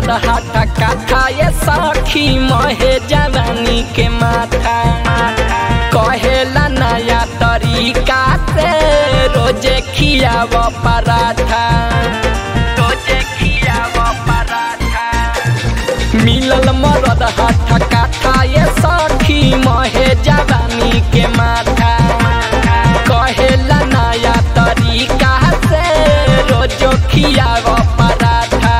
मरद हाथा काथा ये सखी महे जवानी के माथा कहेला नया तरीका से रोजे खियाव पराठा रोजे खियाव पराठा मिलल मरद हाथा काथा ये सखी महे जवानी के माथा कहेला नया तरीका से रोजो खियाव पराठा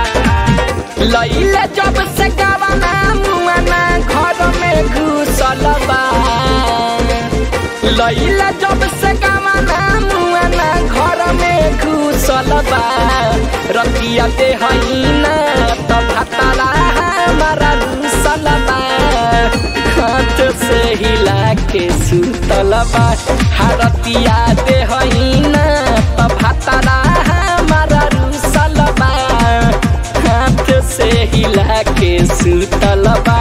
लैले जब से गवाना मुआना घर में घुसल बा लैले जब से गवाना मुआना घर में घुसल बा रतिया दे हईना त भाताला हमारा घुसल बा हाथ से हिला के सुतल बा हरतिया दे हईना त भाताला हमारा घुसल बा हाथ से हिला के सुतल बा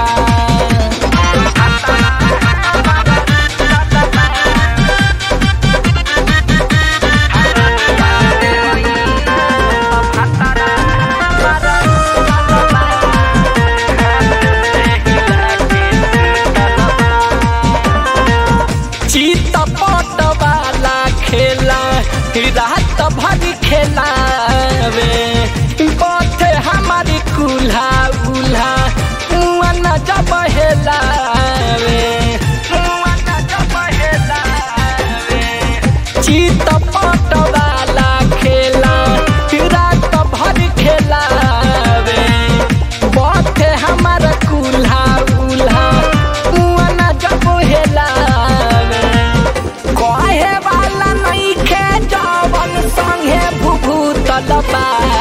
चित पट वाला खेला रात भर खेलावे बथे हमारी कुल्हा उल्हा मुआ न जब हेलावे मुआ न जब हेलावे चित पट वाला खेला रात भर खेलावे बथे हमारा कुल्हा उल्हा मुआ न जब हेलावे कहे वाला नहीं खे जवन संगे भूभूतल बा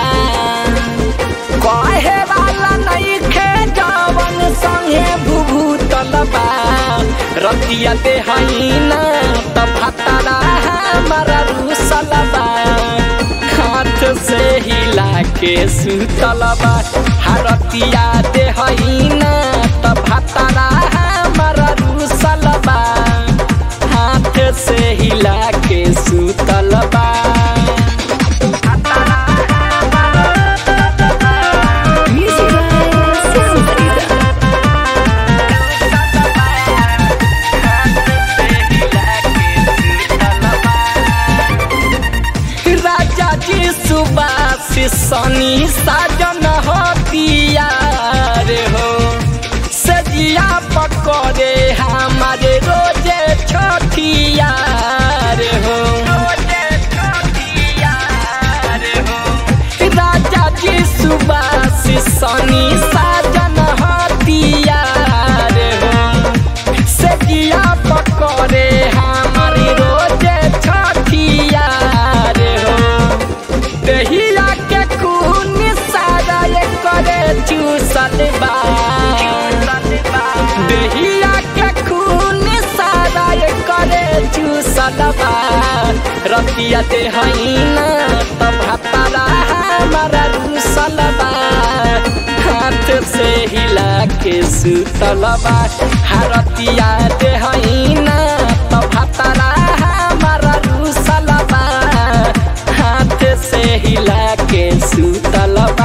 कहे वाला नहीं खे जवन संगे भूभूतल बा रतिया दे हईना त भाताला हमारा रूसल बा हाथ से हिला के सुतल बा हरतिया दे हईना त भाताला हमारा रूसल बा हाथ से हिला के सुतल बा Music by Sound Farida. राजा जी सुबास सनी साजन होतिया रे हो सजिया पकड़े हमारे रोजे छोटिया रे हो राजा जी सुबास सनी साजन होतिया रे हो सजिया पकड़े हमारी रोजे छठिया रे हो दहिया के खून सारा ये करे चूसल बा दहिया के खून सारा ये करे चूसल बा रतिया दे हईना त भाताला हमारा रूसल बा हाथ से हिला के सुतल बा हरतिया दे हईना त भाताला हमारा रूसल बा हाथ से हिला के सुतल बा